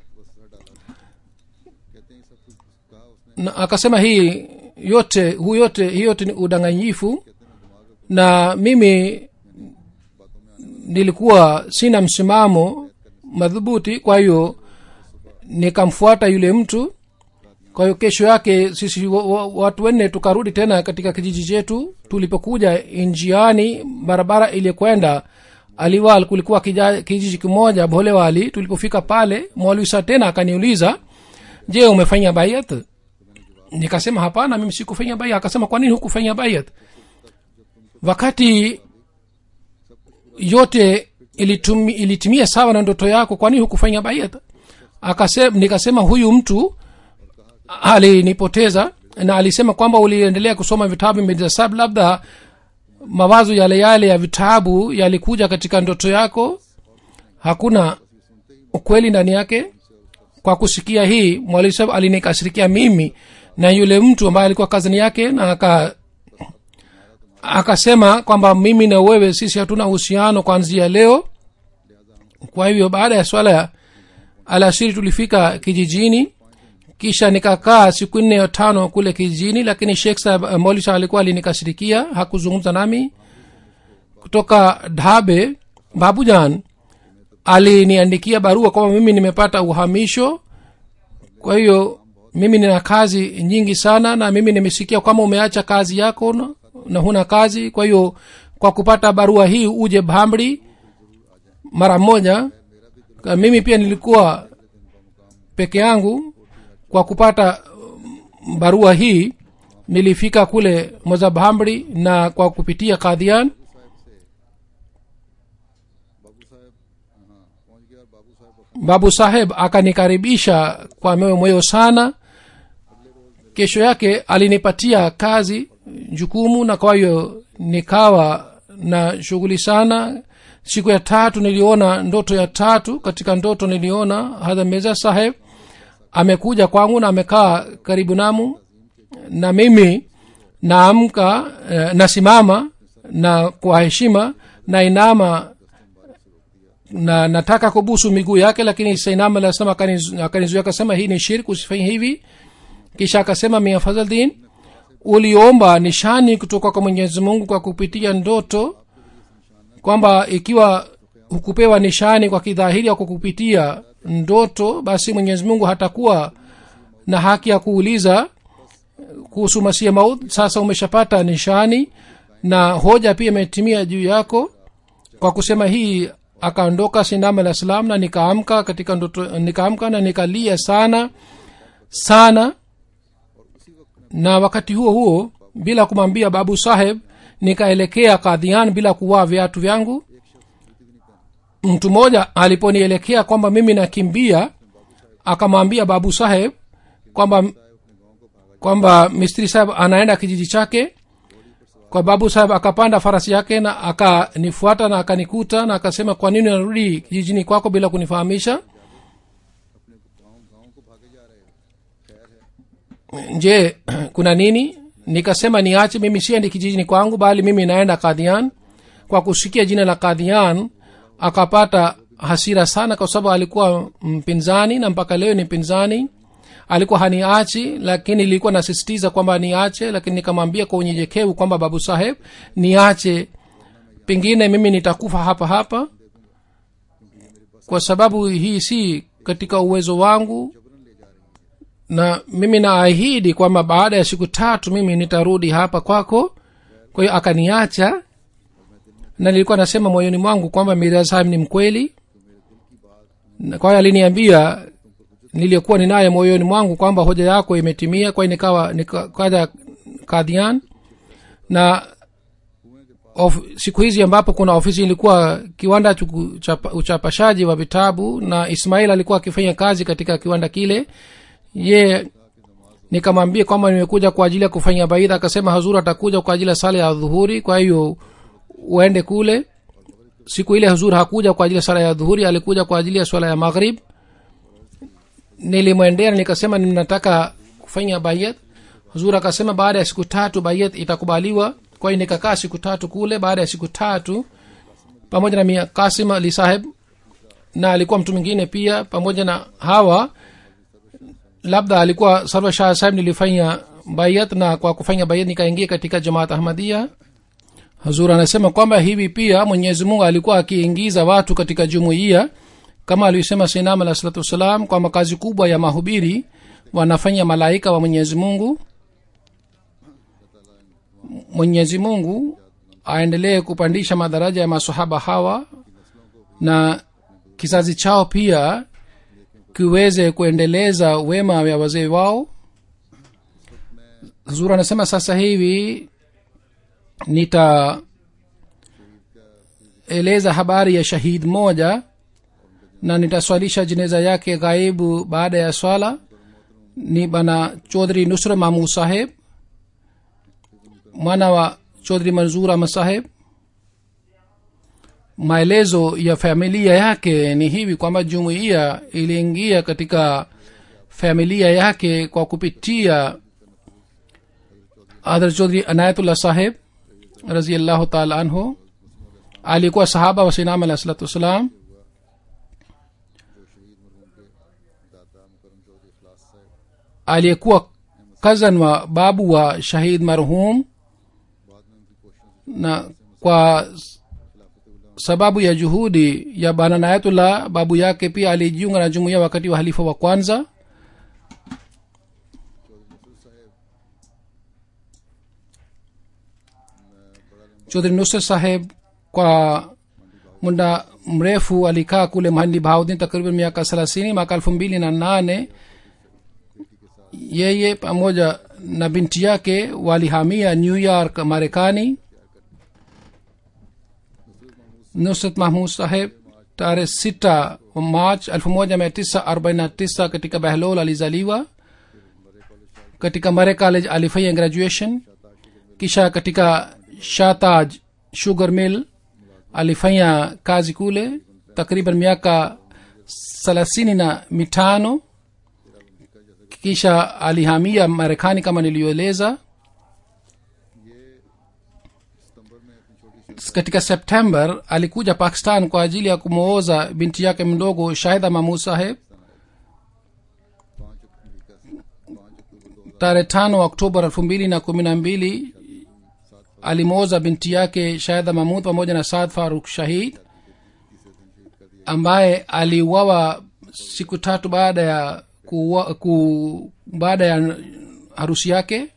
कहते हैं ये सब कुछ कहा उसने na akasema hii yote huu yote hii yote ni udanganyifu na mimi nilikuwa sina msimamo madhubuti kwa hiyo nikamfuata yule mtu kwa hiyo kesho yake sisi wa- wa- watu wanne tukarudi tena katika kijiji chetu tulipokuja njiani barabara iliyokwenda aliwal kulikuwa kija- kijiji kimoja bolewali tulipofika pale mwalwisa tena akaniuliza je umefanya bayat nikasema hapana mimi sikufanya bayat akasema kwa nini hukufanya bayat wakati yote ilitumi, ilitimia sawa na ndoto yako kwa nini hukufanya bayat akasema nikasema huyu mtu alinipoteza na alisema kwamba uliendelea kusoma vitabu medasab labda mawazo yale yale ya vitabu yalikuja katika ndoto yako hakuna ukweli ndani yake kwa kusikia hii mwalimu saheb alinikashirikia mimi na yule mtu ambaye alikuwa kazini yake na aka akasema kwamba mimi na wewe sisi hatuna uhusiano kwanzia leo kwa hivyo baada ya swala ya alasiri tulifika kijijini kisha nikakaa siku nne ya tano kule kijijini lakini shekh saheb uh, molisa alikuwa alinikashirikia hakuzungumza nami kutoka dhabe babujan aliniandikia barua kwamba mimi nimepata uhamisho kwa hiyo mimi nina kazi nyingi sana na mimi nimesikia kwamba umeacha kazi yako na, na huna kazi kwa hiyo kwa kupata barua hii uje bhamri mara moja Ka- mimi pia nilikuwa peke yangu kwa kupata mm, barua hii nilifika kule mozabhamri na kwa kupitia kadhian बाबू साहब हाँ पहुंच गया और बाबू साहब babu saheb akanikaribisha kwa moyo moyo sana kesho yake alinipatia kazi jukumu na kwa hiyo nikawa na shughuli sana siku ya tatu niliona ndoto ya tatu katika ndoto niliona hadha meza saheb amekuja kwangu na amekaa karibu namu na mimi naamka eh, nasimama na kwa heshima na inama na nataka kubusu miguu yake lakini sainam alisema akanizuia akasema hii ni shirk usifanye hivi kisha akasema mia fadhaldin uliomba nishani kutoka kwa mwenyezi mungu kwa kupitia ndoto kwamba ikiwa hukupewa nishani kwa kidhahiri au kwa kupitia ndoto basi mwenyezi mungu hatakuwa na haki ya kuuliza kuhusu masia maut sasa umeshapata nishani na hoja pia imetimia juu yako kwa kusema hii akaondoka sindam alah salam na nikaamka katika ndoto nikaamka na nikalia sana sana na wakati huo huo bila kumwambia babu saheb nikaelekea kadhian bila kuvaa viatu vyangu mtu mmoja aliponielekea kwamba mimi nakimbia akamwambia babu saheb kwamba kwamba mistri saheb anaenda kijiji chake kwa babu saheb akapanda farasi yake na akanifuata na akanikuta na akasema kwa nini narudi kijijini kwako bila kunifahamisha अपने गांव गांव को भागे जा रहे हो खैर है je kuna nini nikasema niache mimi siendi kijijini kwangu bali mimi naenda kadhian kwa kusikia jina la kadhian akapata hasira sana kwa sababu alikuwa mpinzani na mpaka leo ni mpinzani alikuwa haniachi lakini ilikuwa nasisitiza kwamba niache lakini nikamwambia kwa unyenyekevu kwamba babu saheb niache pengine mimi nitakufa hapa hapa kwa sababu hii si katika uwezo wangu na mimi naahidi kwamba baada ya siku tatu mimi nitarudi hapa kwako kwa hiyo akaniacha na nilikuwa nasema moyoni mwangu kwamba mirza sahib ni mkweli Na kwa hiyo aliniambia niliyokuwa ninaye moyoni mwangu kwamba hoja yako imetimia kwa hiyo nikawa nikaja kadhian na of, siku hizi ambapo kuna ofisi ilikuwa kiwanda cha kuchapa- uchapashaji wa vitabu na ismail alikuwa akifanya kazi katika kiwanda kile ye nikamwambia kwamba nimekuja kwa ajili ya kufanya baidha akasema hazuru atakuja kwa ajili ya sala ya dhuhuri kwa hiyo uende kule siku ile hazur hakuja kwa ajili ya sala ya dhuhuri alikuja kwa ajili ya swala ya maghrib nilimwendea na nikasema ninataka kufanya bayat hazur akasema baada ya siku tatu bayat itakubaliwa kwa hiyo nikakaa siku tatu kule baada ya siku tatu pamoja na mia kasim ali saheb na alikuwa mtu mwingine pia pamoja na hawa labda alikuwa sarwa shah saheb nilifanya bayat na kwa kufanya bayat nikaingia katika jamaat ahmadia hazur anasema kwamba hivi pia mwenyezi mungu alikuwa akiingiza watu katika jumuiya kama alivyosema sinam alah salatu wassalam kwamba kazi kubwa ya mahubiri wanafanya malaika wa mwenyezi mungu mwenyezi mungu aendelee kupandisha madaraja ya masahaba hawa na kizazi chao pia kiweze kuendeleza wema ya wazee wao zura anasema sasa hivi nitaeleza habari ya shahid moja na nitaswalisha jeneza yake ghaibu baada ya swala ni bana chodhri nusra mamu saheb mwana wa chodhri manzur ahmad saheb maelezo ya familia yake ni hivi kwamba jumuiya iliingia katika familia yake kwa kupitia adhar chodhri anayatullah saheb raziallahu taala anhu alikuwa sahaba wa sinam alah salatu wassalam aliyekuwa kazan wa babu wa shahid marhum na kwa sababu ya juhudi ya bana nayatullah babu yake pia alijiunga na jumuiya wakati wa halifa wa kwanza chodhri nusr saheb kwa muda mrefu alikaa kule mahandi bahaudin takriban miaka thelathini mwaka elfu mbili na nane yeye pamoja na binti yake walihamia new york marekani nusrat mahmud saheb tarehe sita march elfu moja mia tisa arobaini na tisa katika behlol alizaliwa katika mare college alifanya graduation kisha katika shataj sugar mill alifanya kazi kule takriban miaka thelathini na mitano kisha alihamia marekani kama niliyoeleza katika september alikuja pakistan kwa ajili ya kumwoza binti yake mdogo shahida mahmud saheb tarehe tano oktoba elfu mbili na kumi na mbili alimwoza binti yake shahida mahmud pamoja na saad faruk shahid ambaye aliuawa siku tatu baada ya kuwa, ku, baada ya harusi yake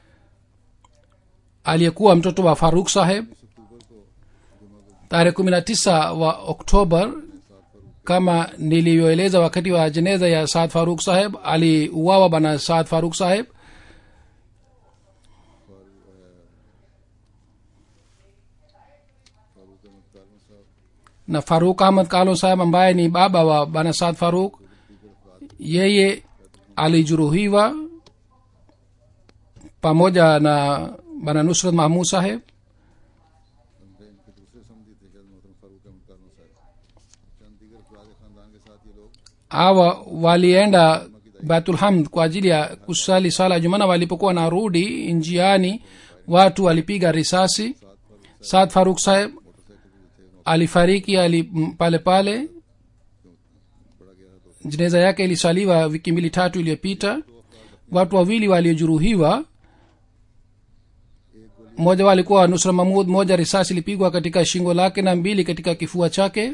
aliyekuwa mtoto wa faruk saheb tarehe kumi na tisa wa oktobar kama nilivyoeleza wakati wa jeneza ya saad faruk saheb aliuawa bana saad faruk saheb na faruk ahmad kalo saheb ambaye ni baba wa bana saad faruk yeye alijeruhiwa pamoja na bana nusrat mahmud saheb उनके इनके दूसरे समझी थे कि मोहतरम फारूक अहमद कारनो साहब चंद दीगर अफराद खानदान के साथ ये लोग hawa walienda batulhamd kwa ajili ya kusali sala ya jumana walipokuwa narudi njiani watu walipiga risasi saad faruk saheb alifariki ali m- pale pale jeneza yake ilisaliwa wiki mbili tatu iliyopita watu wawili waliojeruhiwa mmoja wao alikuwa nusra mahmud moja risasi ilipigwa katika shingo lake na mbili katika kifua chake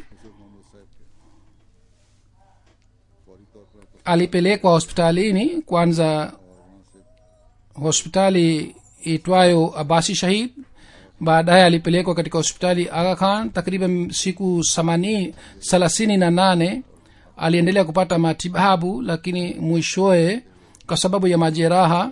alipelekwa hospitalini kwanza hospitali itwayo abasi shahid baadaye alipelekwa katika hospitali aga khan takriban siku samani thelathini na nane aliendelea kupata matibabu lakini mwishowe kwa sababu ya majeraha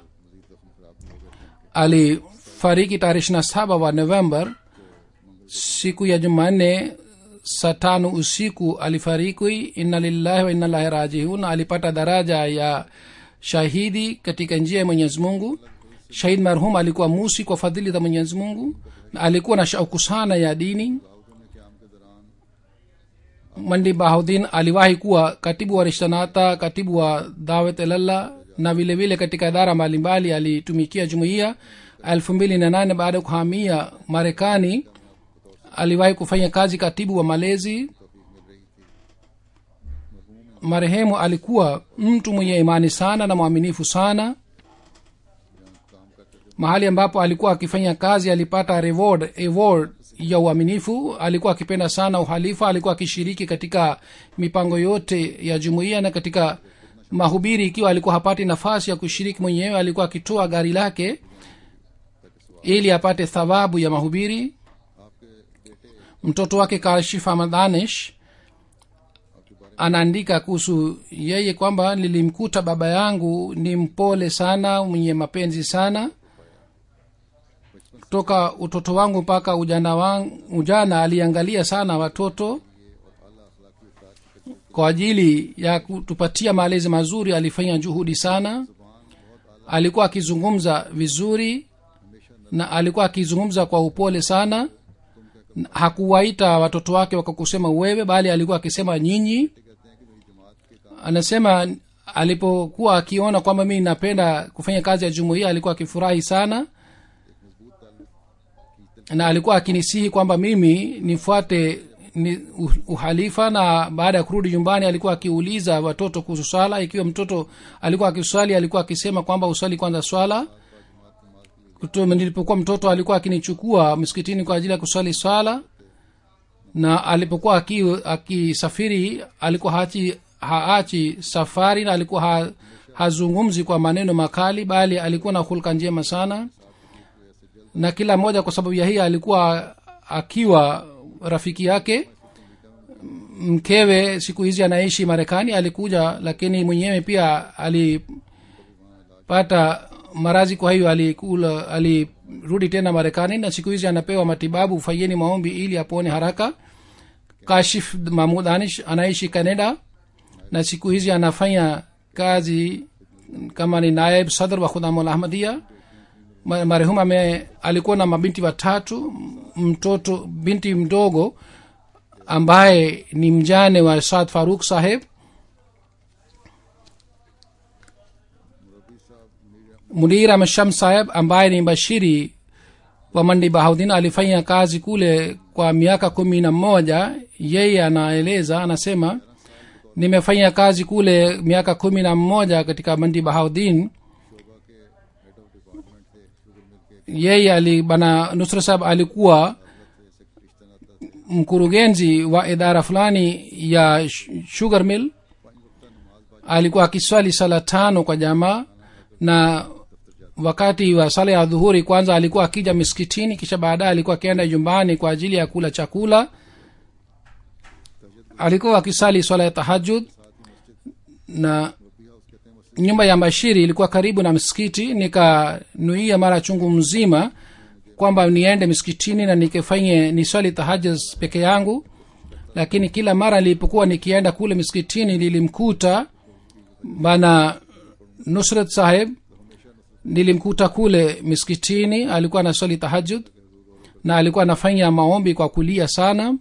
alifariki tarehe ishirina saba wa november siku ya jumanne saa tano usiku alifariki inna lillahi wa inna lahi rajiun alipata daraja ya shahidi katika njia ya mwenyezi mungu shahid marhum alikuwa musi kwa fadhili za mwenyezi mungu na alikuwa na shauku sana ya dini mandi bahudin aliwahi kuwa katibu wa rishtanata katibu wa dawet elallah na vile vile katika idara mbalimbali alitumikia jumuiya elfu mbili na nane baada ya kuhamia marekani aliwahi kufanya kazi katibu wa malezi marehemu alikuwa mtu mwenye imani sana na mwaminifu sana mahali ambapo alikuwa akifanya kazi alipata reward award ya uaminifu alikuwa akipenda sana uhalifa alikuwa akishiriki katika mipango yote ya jumuiya na katika mahubiri ikiwa alikuwa hapati nafasi ya kushiriki mwenyewe alikuwa akitoa gari lake ili apate thawabu ya mahubiri mtoto wake kashif amadanish anaandika kuhusu yeye kwamba nilimkuta baba yangu ni mpole sana mwenye mapenzi sana toka utoto wangu mpaka ujana wangu, ujana aliangalia sana watoto kwa ajili ya kutupatia malezi mazuri alifanya juhudi sana alikuwa akizungumza vizuri na alikuwa akizungumza kwa upole sana hakuwaita watoto wake wakakusema wewe bali alikuwa akisema nyinyi anasema alipokuwa akiona kwamba mii napenda kufanya kazi ya jumuiya alikuwa akifurahi sana na alikuwa akinisihi kwamba mimi nifuate ni uhalifa na baada ya kurudi nyumbani alikuwa akiuliza watoto kuhusu swala ikiwa mtoto alikuwa akiswali alikuwa akisema kwamba uswali kwanza swala Kutu- nilipokuwa mtoto alikuwa akinichukua msikitini kwa ajili ya kuswali swala na alipokuwa aki- akisafiri alikuwa hachi haachi safari na alikuwa ha, hazungumzi kwa maneno makali bali alikuwa na hulka njema sana na kila mmoja kwa sababu ya hii alikuwa akiwa rafiki yake mkewe siku hizi anaishi marekani alikuja lakini mwenyewe pia alipata marazi kwa hiyo alikula alirudi tena marekani na siku hizi anapewa matibabu fanyeni maombi ili apone haraka kashif mahmud anish anaishi canada na siku hizi anafanya kazi kama ni naib sadr wa khudamul ahmadia Ma- marehemu ame alikuwa na mabinti watatu mtoto binti mdogo ambaye ni mjane wa saad faruk saheb munir ahmed sham saheb ambaye ni bashiri wa mandi bahaudin alifanya kazi kule kwa miaka kumi na moja yeye anaeleza anasema nimefanya kazi kule miaka kumi na mmoja katika mandi bahaudin yeye ali bana nusra sahab alikuwa mkurugenzi wa idara fulani ya sh- sugar mill alikuwa akiswali sala tano kwa jamaa na wakati wa sala ya dhuhuri kwanza alikuwa akija miskitini kisha baadaye alikuwa akienda nyumbani kwa ajili ya kula chakula alikuwa akisali swala ya tahajud na nyumba ya bashiri ilikuwa karibu na msikiti nikanuia mara chungu mzima kwamba niende miskitini na nikifanye niswali tahajud peke yangu lakini kila mara nilipokuwa nikienda kule miskitini lilimkuta bana nusrat saheb nilimkuta kule miskitini alikuwa anaswali tahajud na alikuwa anafanya maombi kwa kulia sana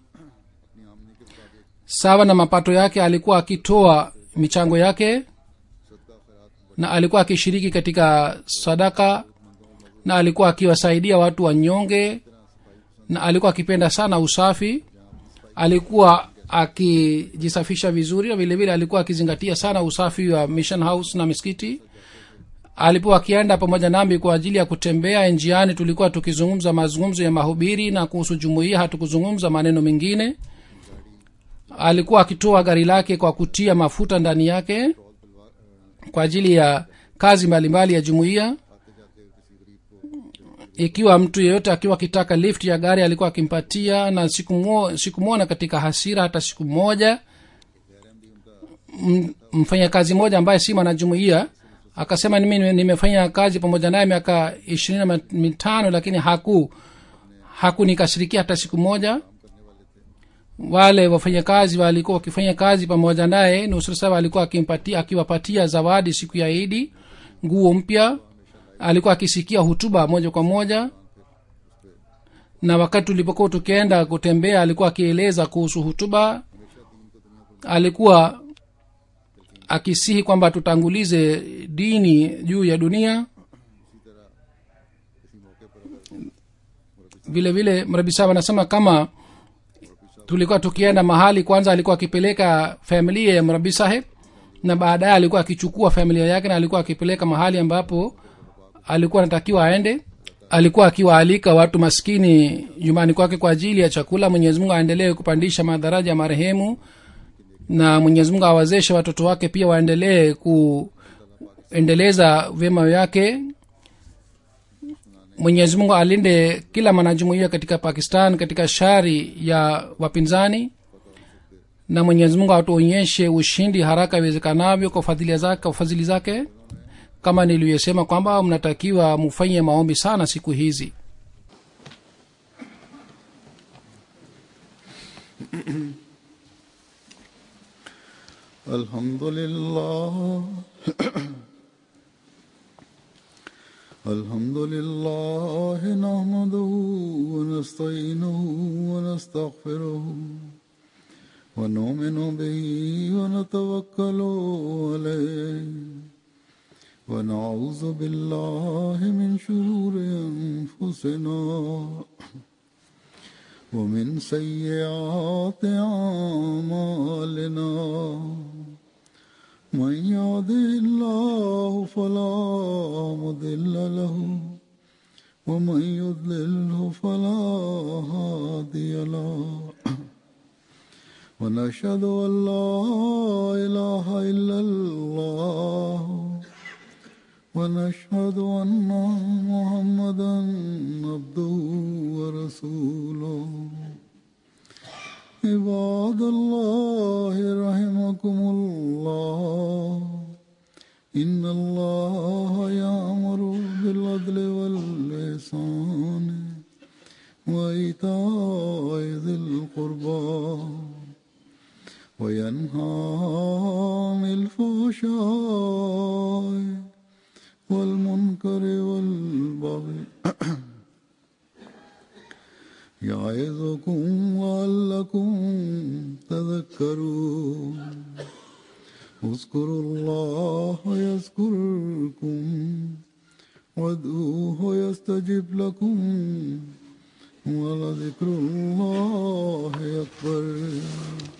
sawa na mapato yake alikuwa akitoa michango yake na alikuwa akishiriki katika sadaka na alikuwa akiwasaidia watu wanyonge na alikuwa akipenda sana usafi alikuwa akijisafisha vizuri na vile vile alikuwa akizingatia sana usafi wa mission house na misikiti alipokuwa akienda pamoja nami kwa ajili ya kutembea njiani tulikuwa tukizungumza mazungumzo ya mahubiri na kuhusu jumuiya hatukuzungumza maneno mengine alikuwa akitoa gari lake kwa kutia mafuta ndani yake kwa ajili ya kazi mbalimbali ya jumuiya ikiwa mtu yeyote akiwa akitaka lift ya gari alikuwa akimpatia na sikumwona siku katika hasira hata siku moja M- mfanyakazi mmoja ambaye si mwanajumuia akasema mimi nimefanya kazi pamoja naye miaka ishirini na mitano lakini haku hakunikashirikia hata siku moja wale wafanyakazi walikuwa wakifanya kazi pamoja naye nusra saba alikuwa akimpatia akiwapatia zawadi siku ya idi nguo mpya alikuwa akisikia hutuba moja kwa moja na wakati tulipokuwa tukienda kutembea alikuwa akieleza kuhusu hutuba alikuwa akisihi kwamba tutangulize dini juu ya dunia vile vile mrabi sahab anasema kama tulikuwa tukienda mahali kwanza alikuwa akipeleka familia ya mrabi saheb na baadaye alikuwa akichukua familia yake na alikuwa akipeleka mahali ambapo alikuwa anatakiwa aende alikuwa akiwaalika watu maskini nyumbani kwake kwa ajili ya chakula mwenyezi mungu aendelee kupandisha madaraja ya marehemu na mwenyezi mungu awawezeshe watoto wake pia waendelee kuendeleza vyema vyake mwenyezi mungu alinde kila mwanajumuia katika pakistan katika shari ya wapinzani na mwenyezi mungu atuonyeshe ushindi haraka iwezekanavyo kwa fadhili zake, kwa fadhili zake kama nilivyosema kwamba mnatakiwa mufanye maombi sana siku hizi الحمد لله الحمد لله نحمده ونستعينه ونستغفره ونؤمن به ونتوكل عليه ونعوذ بالله من شرور انفسنا ومن سيئات اعمالنا من يهده الله فلا مضل له ومن يضلله فلا هادي له ونشهد ان لا اله الا الله ونشهد ان محمدا عبده ورسوله عباد الله رحمكم الله ان الله يامر بالعدل واللسان وايتاء ذي القربى وينهى عن الفحشاء والمنكر والبغي يعظكم لعلكم تذكرون اذكروا الله يذكركم وادعوه يستجب لكم ولذكر الله أكبر